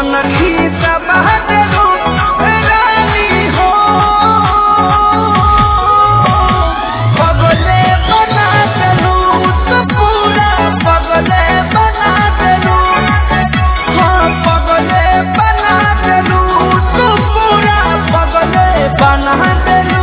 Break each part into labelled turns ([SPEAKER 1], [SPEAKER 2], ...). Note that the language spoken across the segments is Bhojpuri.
[SPEAKER 1] कनखी दबा देलू रानी हो पगले बना देलू तो पूरा पगले बना देलू हाँ पगले बना देलू तो पूरा पगले बना देलू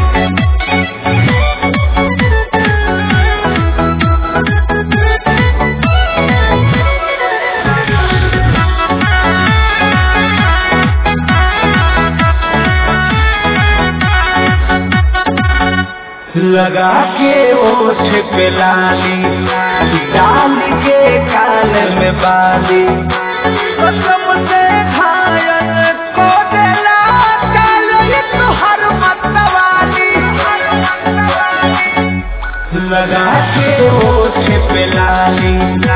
[SPEAKER 1] लगा के ओठ पे लाली डाल के काल में बाली कसम से घायल को देला काल ये तुहर मतवाली लगा के ओठ पे लाली